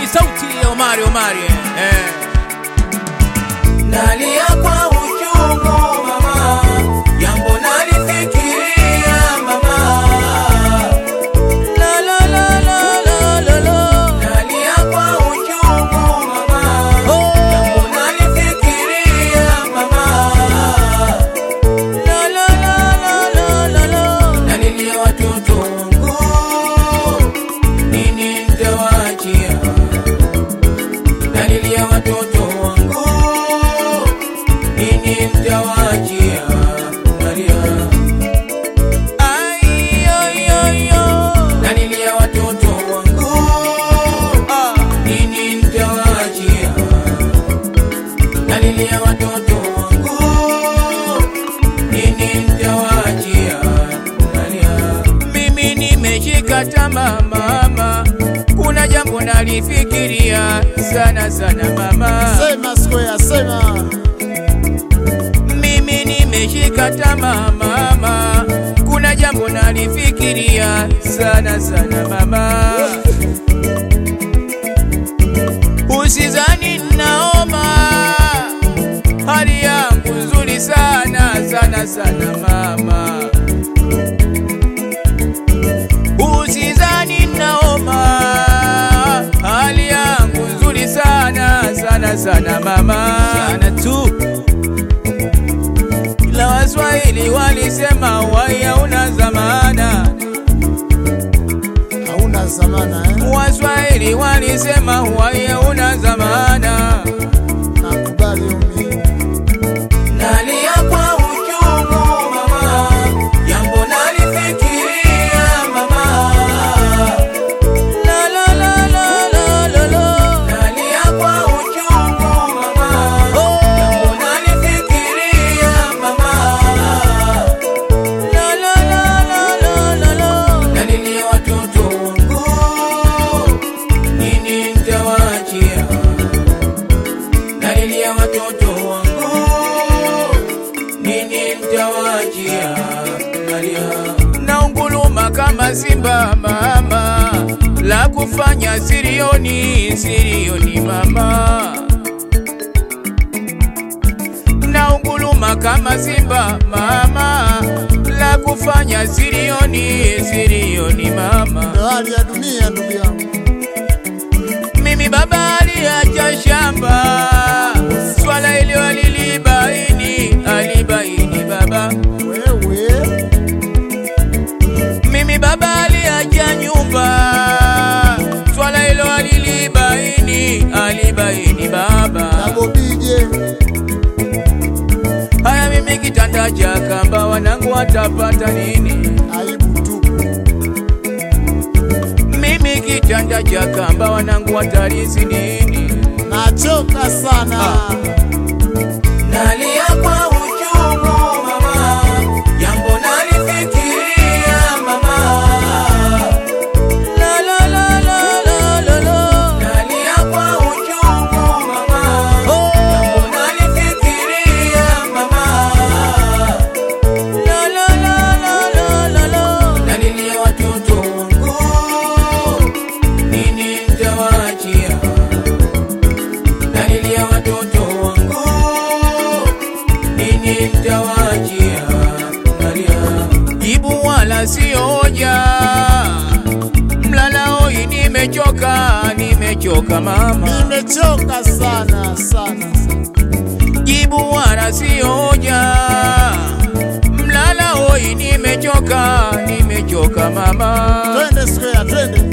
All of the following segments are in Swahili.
sauti ya Omari Omari eh. Nalia kwa uchungu mama, jambo nalifikiria mama. La la la la la la la. Nalia kwa uchungu mama, Oh. jambo nalifikiria mama. La la la la la la la. Nalilia watoto wangu, nini nitawaachia? Nalilia watoto wangu, nini nitawaachia? Nalia Ay, ay, ay, ay. Nalilia watoto wangu, Ah. nini nitawaachia? Nalilia watoto wangu, nini nitawaachia? Nalia Mimi nimeshika tamaa mama, kuna jambo nalifikiria sana sana mama. Sema square, sema. Mimi nimeshika tamaa mama, kuna jambo nalifikiria sana sana mama. Usizani naoma, hali yangu nzuri sana sana sana mama. Usizani naoma, hali yangu nzuri sana sana sana mama, sana tu ila Waswahili walisema wai hauna zamana. Hauna zamana eh? Waswahili walisema wai hauna zamana. Nakubali umi. Nalia kwa uchungu mama, jambo nalifikiria mama. La la la la la la la. Nalia kwa uchungu mama, Oh. jambo nalifikiria mama. La la la la la la la. Nalilia watoto wangu, nini nitawaachia? Nalilia watoto wangu, nini nitawaachia? Nalia Naunguluma kama simba mama, la kufanya sirioni sirioni mama. Naunguluma kama simba mama, la kufanya sirioni sirioni mama. Ndio hali ya dunia ndugu yangu. Mimi baba aliacha shamba, swala hilo alilibaini, alibaini baba. Wewe Mimi baba aliacha nyumba, swala hilo alilibaini, alibaini baba. nabobije Haya, mimi kitanda cha kamba, wanangu watapata nini? aibu tupu. Mimi kitanda cha kamba, wanangu watalisi nini? Nachoka sana. Nalia kwa uchungu mama, jambo nalifikiria mama. La la la la la la la. Nalia kwa uchungu mama, Oh. jambo nalifikiria mama. La la la la la la la. Nalilia watoto wangu, nini nitawaachia? Nalilia watoto wangu, nini nitawaachia? Nalia Jibu wala sio hoja, mlala hoi, nimechoka, nimechoka mama. Nimechoka sana sana. Jibu wala sio hoja, mlala hoi, nimechoka, nimechoka mama. Twende square, twende.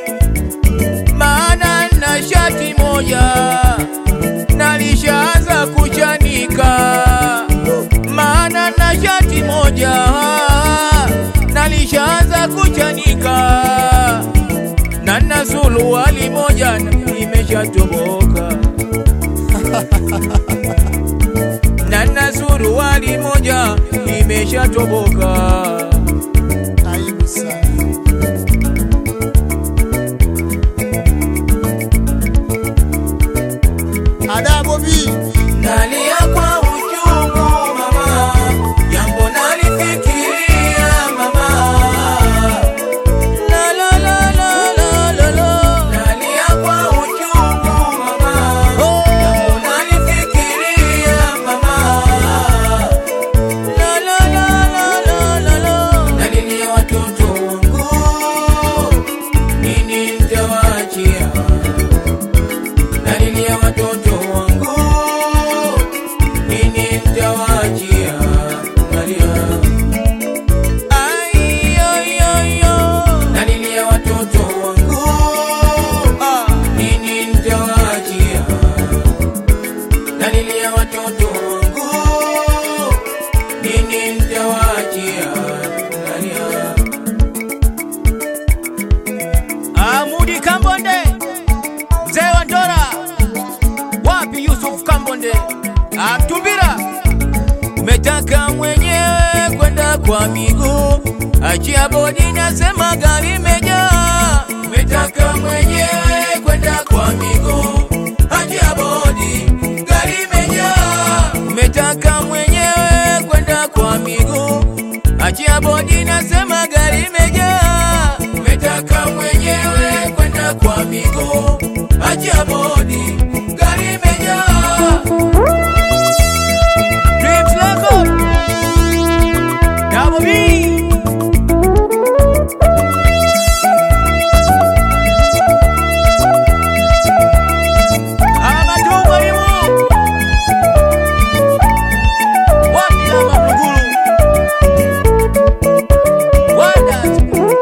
Maana na shati moja nalishaanza kuchanika, maana na shati moja nalishaanza kuchanika, na na suruali moja imeshatoboka, na na suruali moja imeshatoboka. Aibu sana. Adabu bi. Nalia kwa uchungu mama, jambo nalifikiria mama. La la la la la la la. Nalia kwa uchungu nini nitawaachia nalia nalilia watoto wangu nini nitawaachia nalilia watoto wangu nini nitawaachia nalia Amudi Kambonde, mzee wa Ndora, wapi Yusuf Kambonde? Amtumbira, umetaka mwenyewe kwenda kwa miguu, achia bodi, nasema gari imejaa. Umetaka mwenyewe kwenda kwa miguu, achia bodi, gari imejaa. Umetaka mwenyewe kwenda kwa miguu, achia bodi, nasema gari imejaa. Umetaka mwenyewe kwenda kwa miguu, achia bodi, gari imejaa. Dreams Record, Double B. Amadu Mwalimu. Wapi Ama Mluguru? Wonders.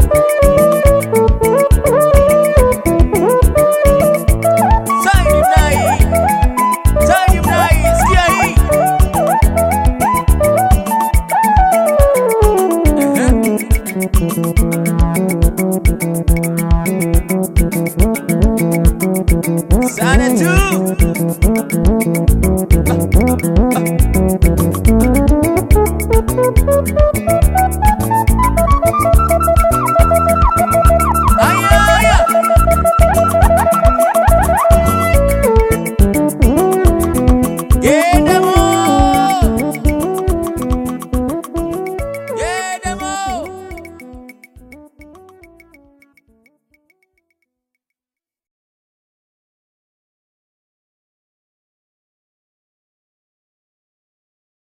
Saidi Mnai. Saidi Mnai, sikia hii. Ehe. Sana tu.